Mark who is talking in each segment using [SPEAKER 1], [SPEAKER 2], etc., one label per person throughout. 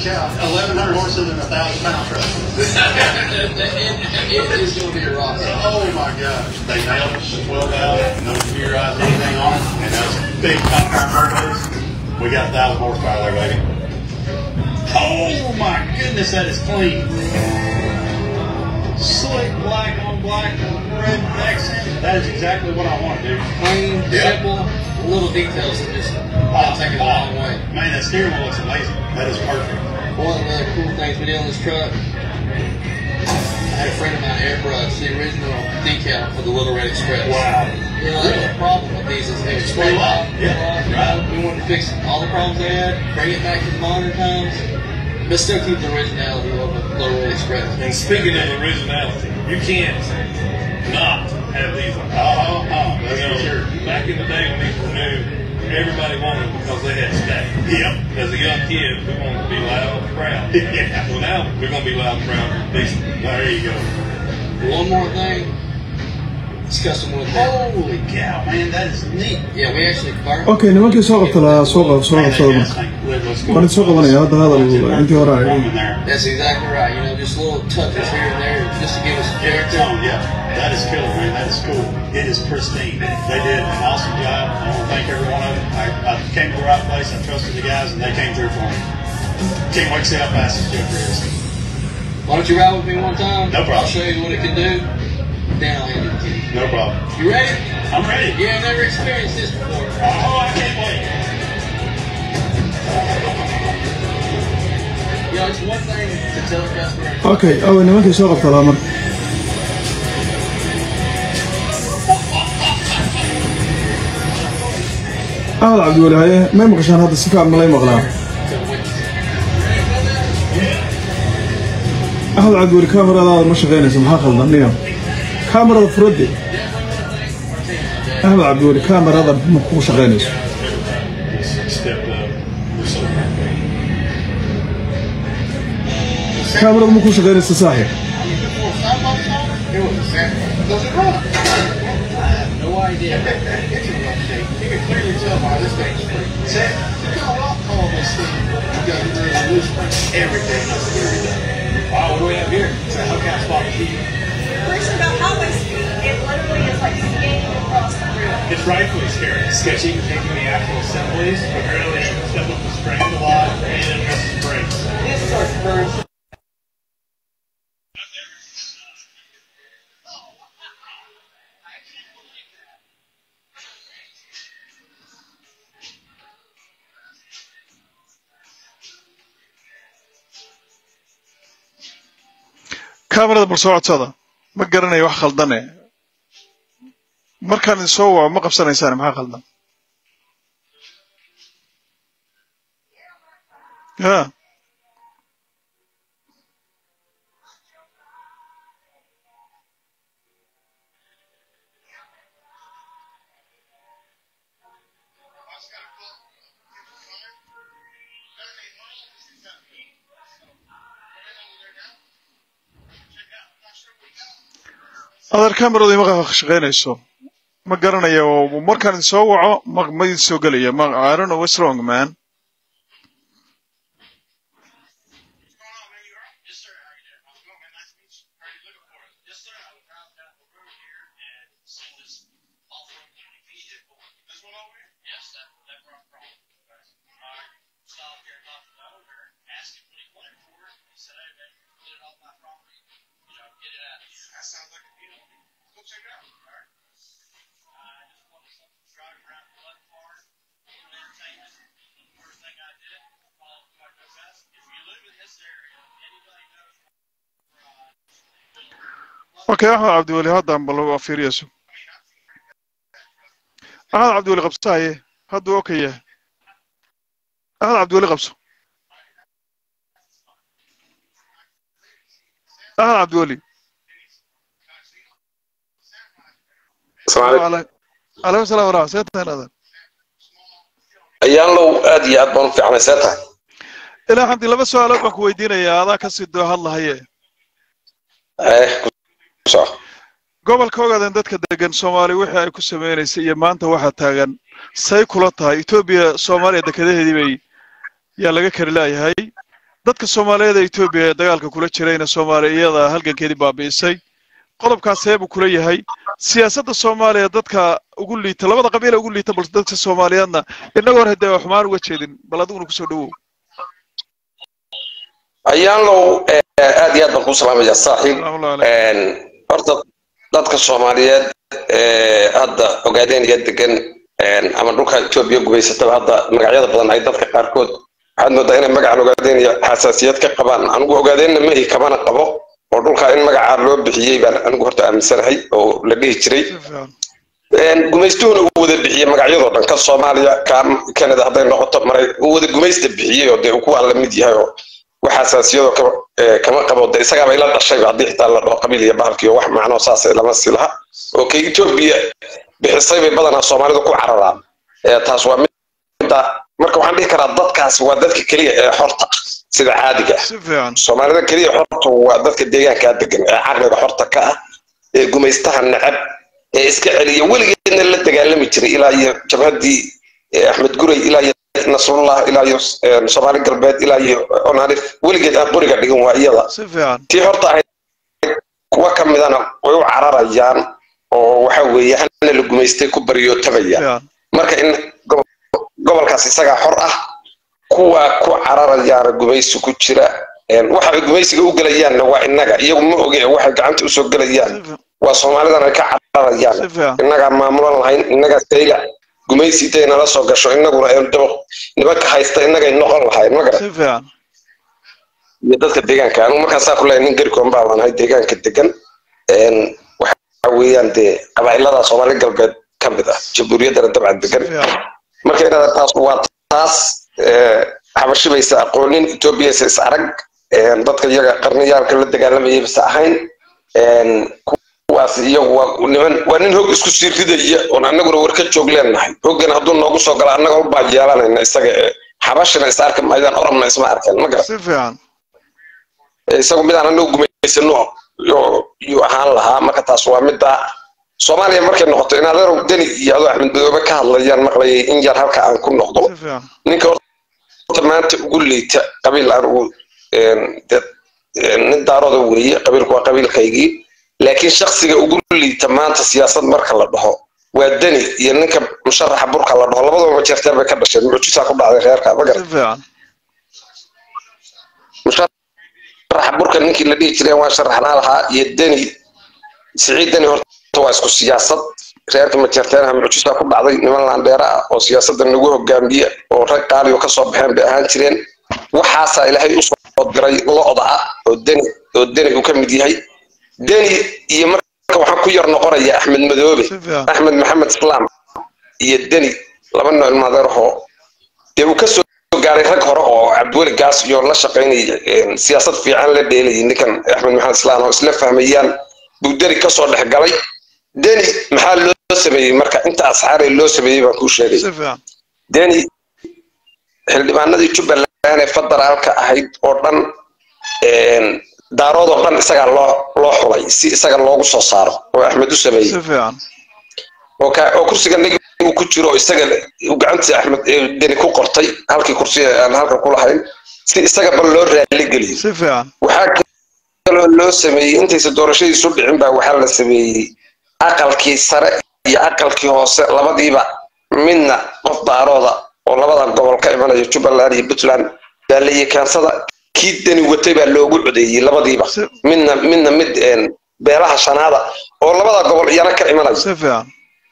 [SPEAKER 1] cow. 1,100 horses and a 1,000 pound truck.
[SPEAKER 2] it, it is going to be a rock.
[SPEAKER 1] Oh my gosh. They nailed it to 12 valve, no computerized anything on it, and those big top power turbos. We got 1,000 horsepower there, baby. Oh my goodness, that is clean. Slick black on black, red accent. That is exactly what I want to do.
[SPEAKER 2] Clean,
[SPEAKER 1] Yeah.
[SPEAKER 2] simple, little details that just that'll take it a long way.
[SPEAKER 1] Man, that steering wheel looks amazing. That is perfect.
[SPEAKER 2] One of the other cool things we did on this truck, I had a friend of mine airbrush the original decal for the Little Red Express.
[SPEAKER 1] Wow.
[SPEAKER 2] You know, that's the problem with these is they spray
[SPEAKER 1] Screw up.
[SPEAKER 2] off.
[SPEAKER 1] Yeah,
[SPEAKER 2] you
[SPEAKER 1] right.
[SPEAKER 2] know, We wanted to fix all the problems they had, bring it back to the modern times, but still keep the originality of the Little Red Express.
[SPEAKER 3] And speaking of originality, you can't not have these. on.
[SPEAKER 1] Oh, oh,
[SPEAKER 3] You
[SPEAKER 1] that's
[SPEAKER 3] know,
[SPEAKER 1] for sure.
[SPEAKER 3] back in the day when these were new, everybody wanted them because they had stack.
[SPEAKER 1] Yep.
[SPEAKER 3] As a young kid, we wanted to be loud and proud.
[SPEAKER 1] Yeah.
[SPEAKER 3] Well, now we're going to be loud and proud and decent.
[SPEAKER 1] There you go.
[SPEAKER 2] One more thing, it's custom wood. there.
[SPEAKER 1] Holy cow, man, that is neat.
[SPEAKER 2] Yeah, we actually burnt.
[SPEAKER 4] okay nimankii soo qabta lahaa soo qab soo
[SPEAKER 1] Man,
[SPEAKER 4] qabsada
[SPEAKER 1] that
[SPEAKER 4] marka
[SPEAKER 1] gas tank lid looks
[SPEAKER 4] waan soo qabanaya hadda hadal intii hore
[SPEAKER 1] Room
[SPEAKER 4] ay
[SPEAKER 1] in there.
[SPEAKER 2] That's exactly right. You know, just little touches here and there just to give us a
[SPEAKER 1] Yeah,
[SPEAKER 2] character.
[SPEAKER 1] tone, yeah. That is killer, man. That is cool. It is pristine. They did an awesome job. I want to thank every one of them. I, I came to the right place. I trusted the guys, and they came through for me. Can't wait to see how fast this Joker is.
[SPEAKER 2] Why don't you ride with me one time?
[SPEAKER 1] No problem.
[SPEAKER 2] I'll show you what it can do. Then I'll hand it to you.
[SPEAKER 1] No problem.
[SPEAKER 2] You ready?
[SPEAKER 1] I'm ready.
[SPEAKER 2] You have never experienced this before.
[SPEAKER 1] Oh, I can't wait.
[SPEAKER 2] You know, it's one thing to tell a customer.
[SPEAKER 4] okay awe nimankii soo qabta lahaa marka ahad cabdiweli haye may maqashaan hadda si fiican malay maqlaa ahad cabdiweli kaamaradaada ma shaqaynaysa maxaa khaldan niyo kaamarada furadde ahmed cabdiweli kaamarada ma ku shaqaynayso
[SPEAKER 3] Stepped up. We're so happy.
[SPEAKER 4] kaamarada ma ku shaqaynaysa saaxiib
[SPEAKER 2] It was a sample. Does it run? I have no idea. It's in rough shape. You can clearly tell by this thing's free. Sam, look how rock tall this thing is. You got a really loose spring. Everything is clearly done. Wow, what do we have here? It's a Hellcat spot key.
[SPEAKER 5] First about highway speed, it literally is like skating across the room.
[SPEAKER 6] It's rightfully scary. Sketchy taking the actual assemblies, but really step up the springs a lot and then miss the brakes.
[SPEAKER 2] This is our first.
[SPEAKER 4] kaamarada bal soo codsada ma garanayo wax khaldane markaan idin soo waco ma qabsanaysaan maxaa khaldan ya adeer kaamaradu ima shaqaynayso ma garanayo markaan idin soo waco ma ma idin soo gelaya ma I don't know what's wrong man okay axmed cabdiweli haddaan bal waa fiiriyayso axmed cabdiweli qabso haye hadduu okay yahay axmed cabdiweli qabso axmed cabdiweli calaykum salaam waraxmat see tahay adan
[SPEAKER 7] ayaan low aad iyo aad baan u fiicnay see tahay
[SPEAKER 4] ilaa xamdi laba su-aalood baan ku weydiinayaa adaa kasii doo hadlahaye
[SPEAKER 7] eh ku soco
[SPEAKER 4] gobolka ogaden dadka degan soomaali wixii ay ku sameynaysay iyo maanta waxaa taagan say kula tahay etoobiya soomaaliya dekedaheedii bay yaa laga kari laayahay dadka soomaaliyeed ee etoobiya ee dagaalka kula jirayna soomaaliya iyada halgankeedii baabi'isay qodobkaas seebuu kula yahay siyaasadda soomaaliya dadka ugu liita labada qabiila ugu liita balse dadka soomaaliyeedna inagoo hadee waa xumaan uga jeedin bal adiguna kusoo dhawow
[SPEAKER 7] ayaanlow aad iyo aad baan kuu salaamaya saaxiib
[SPEAKER 4] salaamullahi calayk
[SPEAKER 7] horta dadka soomaaliyeed ee hadda ogaadeen iyo degan ama dhulka etoobiya gubaysataba hadda magacyada badan ay dadka qaarkood waxaad moodaa inay magacan ogaadeen iyo xasaasiyad ka qabaan anigu ogaadeenna mehi kamana qabo oo dhulka in magacaa loo bixiyey baan anigu horta aaminsanahay oo la dhihi jiray
[SPEAKER 4] si fiican
[SPEAKER 7] gumaystuhuna uu wada bixiyey magacyadoo dhan ka soomaaliya ka canada hadday noqoto maray uu wada gumaysta bixiyey oo dee uu kuwaan la mid yahay oo wax xasaasiyadoo kama ee, kama qabo de isagaaba ila dhashayba haddii xitaa la dhaho qabiil iyo bahalkiiyo wax macnoo saas lama sii laha oo kay etoobiya bixisay bay badanaa soomaalidu ku cararaan Ee, taas waa midda marka waxaan dhihi karaa dadkaas waa dadka keliya ee xorta ah sida caadiga ah
[SPEAKER 4] si fiican
[SPEAKER 7] soomaalida keliya xorta waa dadka deegaankaa degan ee caqliga xorta ka ah ee gumaystaha necab ee iska celiya weligeedna la dagaalami jiray ilaa iyo jabhaddii eh, axmed guray ilaa iyo nasrullah ilaa iyo eh, soomaali galbeed ilaa iyo onalif weligeed aan qoriga dhigan waa iyada
[SPEAKER 4] si fiican
[SPEAKER 7] tii horta ahayd kuwa ka midana way u cararayaan oo waxa weeye hana la gumaystay ku baryootamayaan
[SPEAKER 4] fiican
[SPEAKER 7] marka in gobo- gobolkaas isagaa xor ah kuwa ku cararayaana gumaysi ku jira een, waxa ay gumaysiga u gelayaanna waa innaga iyagu ma oge waxay gacanta usoo gelayaan
[SPEAKER 4] si fiican
[SPEAKER 7] waa soomaalidan ay ka cararayaan
[SPEAKER 4] si fiican
[SPEAKER 7] innagaa maamulan lahayn innagaa sayla gumaysi intay nala soo gasho innaguna een dabaq nimanka haysta innagay noqon lahayn ma garan
[SPEAKER 4] si fiican
[SPEAKER 7] iyo dadka deegaanka anigu markaasaa ku leeyahay nin garikoon baa baan ahay deegaanka degan een, waxa weeyaan dee qabaa'ilada soomaali galbeed ka mid ah jamhuuriyaddana dabcan
[SPEAKER 4] si
[SPEAKER 7] degan
[SPEAKER 4] fiican
[SPEAKER 7] marka inaad taas waa taas ee, xabashibaysa aqoonin etoobiyaysa is arag een, dadka iyaga qarniyaalka la dagaalamayay basa ahayn een, kuwaas iyagu waa niman waa nin hog isku sii ridaya oon annaguna war ka joog leenahay hoggan hadduu noogu soo gala annaga ubaa yeelanayna isaga ee xabashina is arki maayaan oromna isma arkeen ma garan
[SPEAKER 4] si fiican
[SPEAKER 7] Ee, isagu midaan anagu gumaysano yo- yuu ahaan lahaa marka taas waa midda soomaaliya markay noqoto in adeerow deni iyo adoo axmed madoobe ka hadlayaan maqlayay in yar halka aan ku noqdo
[SPEAKER 4] si fiican
[SPEAKER 7] ninka horta maanta ugu liita qabiil aan ugu een, dad- een, nin daarooda weeye qabiilku waa qabiilkaygii laakiin shaksiga ugu liita maanta siyaasad marka la dhaho waa deni iyo ninka musharaxa burka la dhaho labadaba jeerteer bay ka dhasheen mucjisaa ku dhacday reerka ma
[SPEAKER 4] si
[SPEAKER 7] garan
[SPEAKER 4] fiican
[SPEAKER 7] musharaxa burka ninkii la dhihi jiray waa sharaxnaa lahaa iyo deni siciid deni horta waa isku siyaasad reerka majeerteenaha mucjisaa ku dhacday niman laandheera ah oo siyaasadda nagu hogaamiya oo rag qaaliyo kasoo baxeen bay ahaan jireen waxaasaa ilaahay usoo diray lo-da ah oo deni oo deni uu ka mid yahay deni iyo marka waxaan ku yar noqonaya axmed madoobe
[SPEAKER 4] si fiican
[SPEAKER 7] axmed maxamed islaam iyo deni laba nooc ilmaadeerahoo dee uu kasoo gaaray rag hore oo cabdiweli gaas iyo la shaqaynayay een, siyaasad fiican la dheelayay ninkan axmed maxamed islaam oo isla fahmayaan buu deni kasoo dhex galay deni maxaa loo sameeyey marka inta asxaaree loo sameeyey baan kuu sheegay
[SPEAKER 4] si fiican
[SPEAKER 7] deni xildhibaanadii jubbaland ee federaalka ahayd oo dhan een, daarood oo dhan isagaa loo loo xulay si isaga loogu soo saaro oo axmed u sameeyey
[SPEAKER 4] si fiican
[SPEAKER 7] oo ka oo kursiga nagi uu ku jiro oo isaga uu gacantiisa axmed ee deni ku qortay halkii kursiga aan halkan ku lahayn si isaga bal loo raali geliyo
[SPEAKER 4] si fiican
[SPEAKER 7] waxaa kaloo loo sameeyey intaysa doorashadiisu dhicin baa waxaa la sameeyey aqalkii sare iyo aqalkii hoose labadiiba midna qof daarooda oo labada gobol ka imanaya jubbaland iyo puntland baa la yekaansada kii deni watay baa loogu codeeyey labadiiba
[SPEAKER 4] si
[SPEAKER 7] midna midna mid een, beelaha shanaada oo labada gobol iyana ka imanaya
[SPEAKER 4] si fiican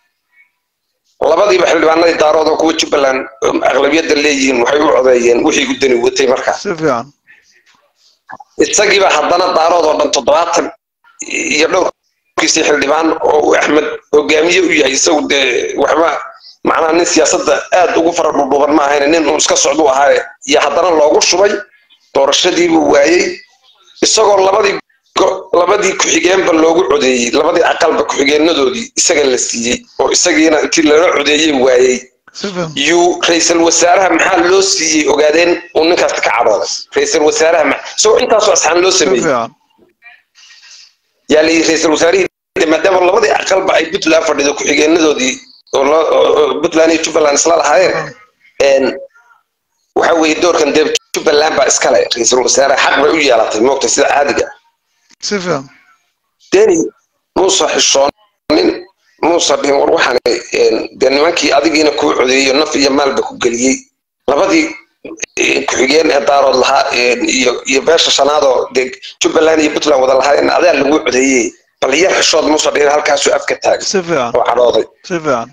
[SPEAKER 7] labadiiba xildhibaanadii daarood oo kuwa jubbaland um, aqlabiyadda leeyihiin waxay u codeeyeen wixii u deni watay markaas
[SPEAKER 4] si fiican
[SPEAKER 7] isagiiba haddana daarood oo dhan toddobaatan iyo dhowrkiisii xildhibaan oo uu axmed hogaamiye u yahay isagu dee waxba macnaha nin siyaasadda aad ugu fara dhudhuban ma ahayn nin uu iska socdu ahaa iyo haddana loogu shubay doorashadiibuu waayey isagoo labadii go- labadii ku-xigeenba loogu codeeyey labadii aqalba ku-xigeenadoodii isaga la siiyey oo isagiina intii lala codeeyey waayey
[SPEAKER 4] si fiican
[SPEAKER 7] yuu ra-iisul wasaaraha maxaa loo siiyey ogaadeen uu ninkaas ka cadhooday ra-iisul wasaaraha ma isagoo intaasoo asxaan loo
[SPEAKER 4] si
[SPEAKER 7] sameeyey
[SPEAKER 4] fiican
[SPEAKER 7] yaa layidhi ra-iisul wasaarihii de maadaama labadii aqalba ay puntland fadhido ku-xigeenadoodii oo la- oo- oo puntland iyo jubbaland isla lahaayeen een, waxa weeye doorkan dee jubbaland baa iskale ra-iisul wasaare xaq bay u yeelatay moogta sida caadiga
[SPEAKER 4] si fiican
[SPEAKER 7] deni muusa xishoonin muusa dhihin war waxaan dee nimankii adigiina kuu codeeyo naf iyo maalba ku geliyey labadii ku-xigeen ee daarood lahaa iyo iyo beesha shanaadoo dee jubbaland iyo puntland wada lahaayeen adaa lagu codeeyey bal yar xishood muusa dhihin halkaasuu afka taagay
[SPEAKER 4] si fiican
[SPEAKER 7] oo cadhooday
[SPEAKER 4] si fiican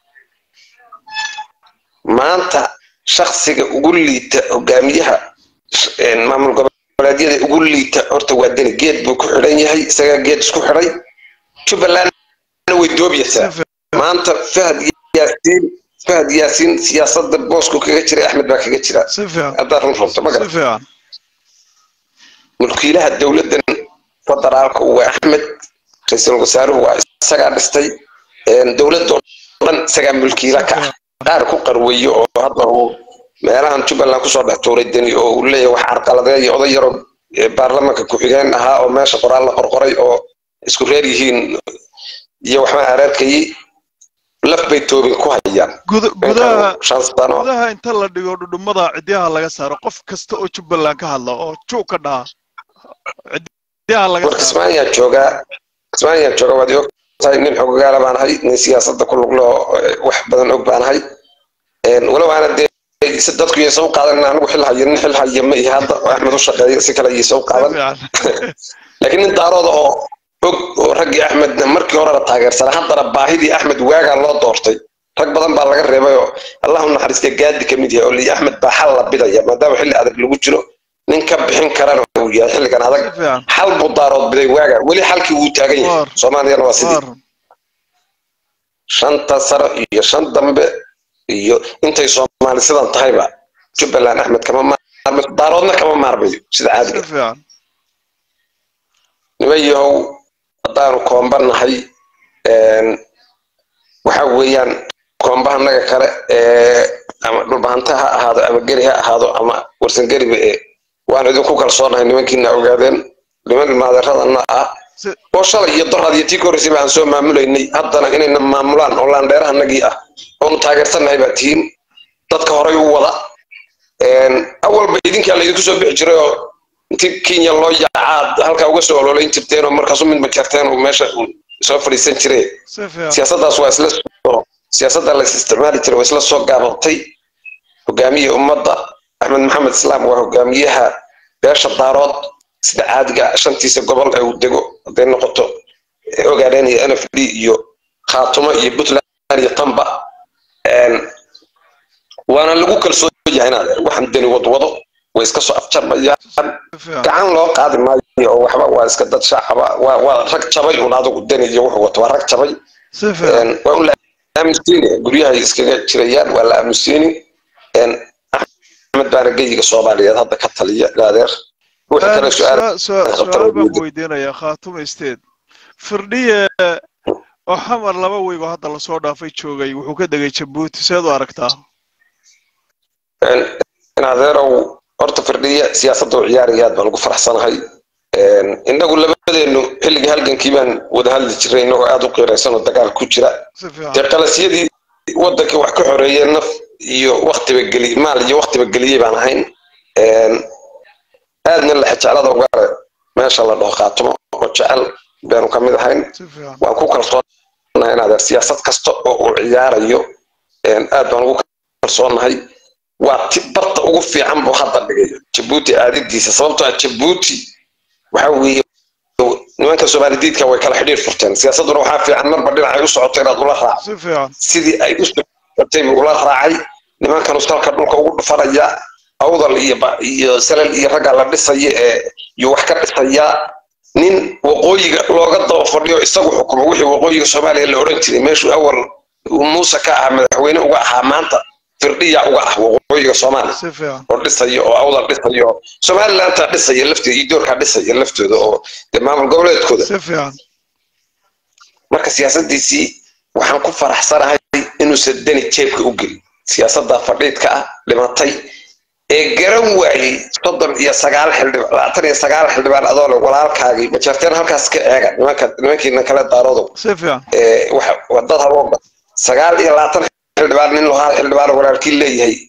[SPEAKER 7] maanta shaksiga ugu liita hogaamiyaha maamul goboleedyada ugu liita horta waa deni geed buu ku xidhan yahay isagaa geed isku xidhay jubbalandna way doobyaysaa maanta fahad yaasiin fahad yaasiin siyaasadda boosku kaga jiray axmed baa kaga jira
[SPEAKER 4] si fiican
[SPEAKER 7] haddaad run rabto ma
[SPEAKER 4] si
[SPEAKER 7] garan
[SPEAKER 4] fiican
[SPEAKER 7] mulkiilaha dowladdan federaalka waa axmed ra-iisul wasaaruhu waa isagaa dhistay dowladoo dhan isagaa mulkiila ka ah qaar ku qarweeyo oo hadda uu meelahan jubbaland kusoo dhex tuuray deni oo uu leeyahay wax carqaladeeya oday yaroo baarlamanka ku-xigeen ahaa oo meesha qoraal la qorqoray oo isku reer yihiin iyo waxba areerkayay laf bay toobin ku hayaan
[SPEAKER 4] guda gudaha
[SPEAKER 7] shan sano
[SPEAKER 4] gudaha inta la dhigo dhudhumada cidyaha laga saaro qof kasta oo jubbaland ka hadla oo juu ka dhaha cidyaha laga
[SPEAKER 7] war
[SPEAKER 4] saaro
[SPEAKER 7] kismaayaa joogaa kismaayaa jooga waad og tahay nin xogogaala baan ahay nin siyaasadda ku lugloo wax badan og baan ahay walow aana dee si dadku yaysa u qaadan anigu xil hayo nin xil haya ma ihi hadda oo axmed u shaqeeyo si kale yaysa u
[SPEAKER 4] si
[SPEAKER 7] qaadan
[SPEAKER 4] fiican
[SPEAKER 7] laakiin nin daarooda oo og oo raggii axmedna markii horena taageersana haddana baahidii axmed waagaa loo doortay rag badan baa laga reebay oo allahu naxariistay gaadi ka mid yahay oo lii axmed baa xal la bidaya maadaama xilli adag lagu jiro nin ka bixin karana uu yahay xilligan adag
[SPEAKER 4] si fiican
[SPEAKER 7] xal buu daarood biday waaga weli xalkii wuu taagan yahay
[SPEAKER 4] Waar.
[SPEAKER 7] soomaaliyana waa sidii
[SPEAKER 4] waar
[SPEAKER 7] shanta sano iyo shan dambe iyo intay soomaali sidan tahayba jubbaland axmed kama maarmayo daaroodna kama maarmayo sida
[SPEAKER 4] si
[SPEAKER 7] caadiga
[SPEAKER 4] fiican
[SPEAKER 7] niman yahow haddaanu koomba nahay waxa weeyaan koombahanaga kale ee ama dhulbahanta ha ahaado ama geri ha ahaado ama warsangeriba ee waan idinku kalsoonahay nimankiina ogaadeen niman maadeeradana ah
[SPEAKER 4] si
[SPEAKER 7] oo shalay iyo doraad iyo tii korreysay baan soo maamulaynay haddana inayna maamulaan oo laandheerahanagii ah oonu taageersannahay baa tihiin dadka horay u wada awalba idinkaa laydinku soo bixi jiray oo intii kenya loo yaacaad halkaa uga soo ololayn jirteen oo markaasu mid majarteen uu meesha uu soo fadhiisan jire
[SPEAKER 4] si fiican
[SPEAKER 7] siyaasaddaas waa isla soo siyaasadda la is isticmaali jiray waa isla soo gaabatay hogaamiye ummadda axmed maxamed islaam waa hogaamiyaha beesha daarood sida caadiga shantiisa gobol ee uu dego hadday noqoto ogaadeen iyo n f d iyo khaatumo iyo puntland iyo tamba waana lagu kalsoon yahay inaad waxaan deni wadwado way iska soo afjarmayaan
[SPEAKER 4] si fiican
[SPEAKER 7] gacan loo qaadi maayo oo waxba waa iska dad shacaba waa waa rag jabay un adigu deni iyo wuxuu wato waa rag jabay
[SPEAKER 4] si fiican
[SPEAKER 7] waa un la aamusiini guryahay iskaga jirayaan waa la aamusiini axmed baana geyiga soomaaliyeed hadda ka taliya ilaadeer wixii kale su-aal
[SPEAKER 4] su-aal baan ku weydiinayaa khaatuma isteed firdhiye oo xamar laba weygo hadda lasoo dhaafay joogay wuxuu ka degay jabuuti seed u aragtaa
[SPEAKER 7] inadeerow horta firdhiya siyaasadda u ciyaaraya aad baan ugu faraxsanahay innagu labadeenu xilligii halgankii baan wada hadli jiray innagoo aada u qiiraysan oo dagaal ku jira
[SPEAKER 4] si
[SPEAKER 7] dee
[SPEAKER 4] fiican
[SPEAKER 7] qalasyadii waddankii wax ka xoreeyey naf iyo waktiba geli maal iyo waktiba geliyey baan ahayn aadna la jeclada ugaare meesha la dhaho khaatumo oo jecel baanu ka mid ahayn
[SPEAKER 4] si fiican
[SPEAKER 7] waan ku kalsoonahay inaad siyaasad kasta oo uu ciyaarayo aad baan ugu kalsoonahay waa ti barta ugu fiican buu hadda dhigay jabuuti aadidiisa sababtoo ah jabuuti waxa weeye nimanka soomaalidiidka way kala xidhiir furteen siyaasadduna waxaa fiican marba dhinacay u socoto inaad ula raaco
[SPEAKER 4] si fiican
[SPEAKER 7] sidii ay u socotay buu ula raacay nimankan uskalka dhulka ugu dhufanaya awdal iyo ba- iyo salal iyo ragga la dhisaya ee iyo wax ka dhisaya nin waqooyiga looga daba fadhiyo isagu xukumo wixii waqooyiga soomaaliya la odhan jiray meeshuu awal uu muuse ka ahaa madaxweyne uga ahaa maanta firdhiya uga ah waqooyiga soomaaliya
[SPEAKER 4] si fiican
[SPEAKER 7] oo dhisaya oo awdal dhisaya oo somalilantaa dhisaya lafteeda iyo doorkaa dhisaya laftooda oo dee maamul goboleedkooda
[SPEAKER 4] si fiican
[SPEAKER 7] marka siyaasadiisii waxaan ku faraxsanahay inuusan deni jeebka u gelin siyaasadda fadhiidka ah dhimatay ee garan waayey soddon iyo sagaal xildhibaan labaatan iyo sagaal xildhibaan adoo leh walaalkaagii majarteen halkaas ka eega nimanka nimankiina kale daaroodo
[SPEAKER 4] si fiican
[SPEAKER 7] ee waxa wadad habooba sagaal iyo labaatan xildhibaan nin loo hal xildhibaan walaalkii leeyahay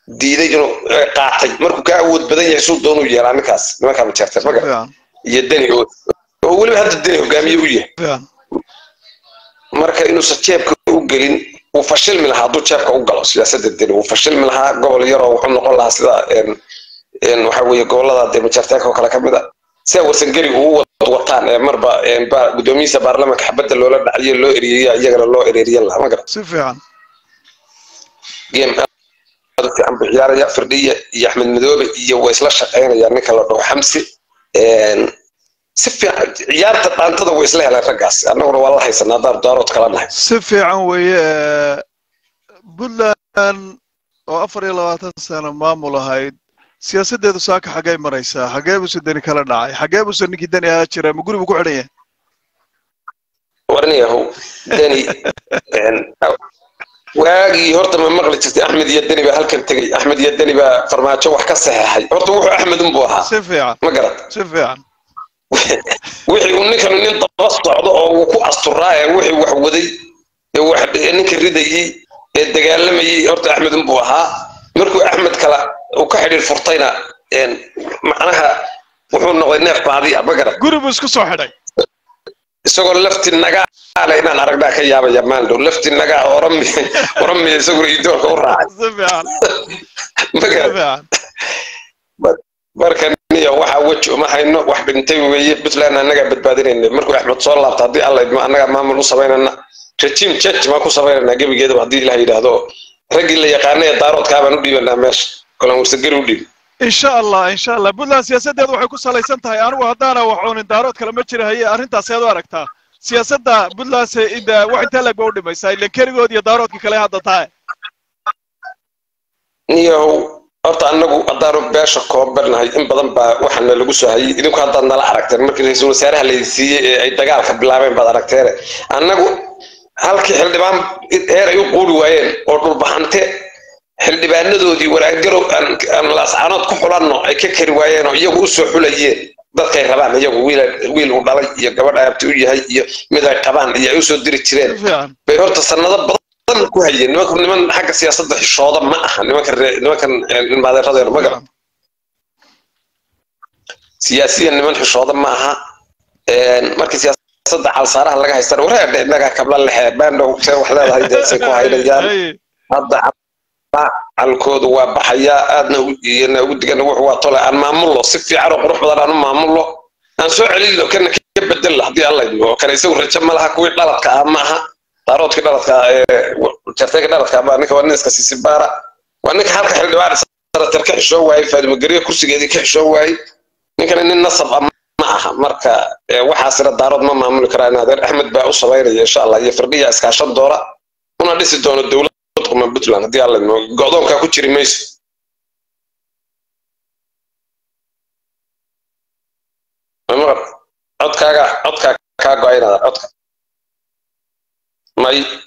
[SPEAKER 7] diiday inuu eh, qaatay markuu ka awood badan yahay suu doonuu yeelaa ninkaas nimankaa majeerteen maga
[SPEAKER 4] fiican
[SPEAKER 7] iyo deni oo oo weliba hadda deni hogaamiye u yahay
[SPEAKER 4] fiican
[SPEAKER 7] marka inuusan jeebka u gelin wuu fashilmi lahaa hadduu jeebka u galo siyaasadda deni wuu fashilmi lahaa gobol yaroo wuxuu noqon lahaa sida een een waxa weeye gobolada dee majeerteenka oo kale ka mid a sida warsangeri ugu wad wataan ee marba een ba- guddoomiyihiisa baarlamaanka xabadda loola dhaciyo loo ereeyay iyagana loo ereeriyan lahaa ma garan
[SPEAKER 4] si fiican
[SPEAKER 7] game aad u fiican buu ciyaaraya firdhiya iyo axmed madoobe iyo way isla shaqaynayaan ninka la dhaho xamsi Een, si fiican ciyaarta dhaantada way isla heleen raggaas annaguna waa la haysanaa daar daarood kala nahay
[SPEAKER 4] si fiican weeye ee, puntland oo afar iyo labaatan sano maamul ahayd siyaasaddeedu saaka xaggay maraysaa xaggee buuse deni kala dhacay xaggee buuse ninkii deni ahaa jira ma guri buu ku xidhan yahay
[SPEAKER 7] warniyahow deni een, waagii horta ma maqli jirtay axmed iyo deni baa halkan tegey axmed iyo deni baa farmaajo wax ka saxeexay horta wuxuu axmed unbuu ahaa
[SPEAKER 4] si fiican
[SPEAKER 7] ma garat
[SPEAKER 4] si fiican
[SPEAKER 7] wixii uu ninkan nin daba socdo oo uu ku asturaa ee wixii wax waday ee wax ee ninka ridayey ee dagaalamayey horta axmed unbuu ahaa markuu axmed kala uu ka xidhiir furtayna een, macnaha wuxuu noqday neef baadiya ma garan
[SPEAKER 4] guri buu isku soo xidhay
[SPEAKER 7] isagoo lafti nagaale inaan aragnaa ka yaabaya maandhow lafti nagaa orami oramiya isaguna idoorka u raacay
[SPEAKER 4] si fiican
[SPEAKER 7] ma
[SPEAKER 4] si
[SPEAKER 7] garan
[SPEAKER 4] fiican
[SPEAKER 7] marka niyo waxa weji uma hayno wax dhintay weeye puntland annagaa badbaadinayna markuu axmed soo laabta haddii alla idmo annagaa maamul u samaynana regime change maan ku samaynanaa gebigeedaba haddii ilaah yidhaahdo raggii la yaqaana ee daaroodkaa baan u dhiibanaa meesha kolan warsageri u dhiib
[SPEAKER 4] insha allah insha allah puntland siyaasaddeedu waxay ku salaysan tahay anigu haddaana waxoonin daarood kale ma jira haye arrintaas aad u aragtaa siyaasadda puntland se ida wax intee lag ba u dhimaysaa ilan keligood iyo daaroodka kale hadda tahay
[SPEAKER 7] niyow horta annagu haddaanu beesha koobannahay in badan baa waxaana lagu soo hayay idinku haddaad nala aragteen markii ra-iisul wasaaraha la siiyey ee ay dagaalka bilaabeen baad aragteene annagu halkii xildhibaan heer ay u quuri waayeen oo dhulbaxante xildhibaanadoodii waraagarow aan aan laascaanood ku xulanno ay ka kari waayeen oo iyagu u soo xulayeen dadkay rabaan iyagu wiil wiil uu dhalay iyo gabadh aabti u yahay iyo mid ay qabaan iyo ay usoo diri jireen
[SPEAKER 4] si fiican
[SPEAKER 7] bay horta sanado badan ku hayeen nimanku niman xagga siyaasadda xishooda ma aha nimankan ree- nimankan ilmaadeeradeenu ma garan siyaasiyan niman xishooda ma aha Een, markii siyaasadda calsaaraha laga haystana wareedhe innagaa kabla lexe baandhow see wax leedahay deesay ku haynayaan
[SPEAKER 4] Haye.
[SPEAKER 7] hadda calkoodu waa baxayaa aadna ugu- iyana ugu digana wuxuu waa tole aan maamullo si fiican oo qurux badan aan u maamullo aan soo celino kana ka bedel haddii alla idmo oo kale isagu rajo ma laha kuwii dhaladka ah ma aha daaroodkii dhaladka ah ee jartayga dhaladka ah baa ninka waa nin iska sisi baara waa ninka halka xildhibaan sanatar ka xishoo waayey faadimo geriyo kursigeedii ka xishoo waayey ninkana nin nasab ah ma aha marka ee, waxaasina daarood ma maamuli karaa in adeer axmed baa u samaynaya insha allah iyo firdhiya iskaashan doona una dhisi doono dowlad kuma puntland haddii alla idmo go'doonkaa ku jiri mayso mamaqal codkaaga codkaa kaa go-ay inaad codka may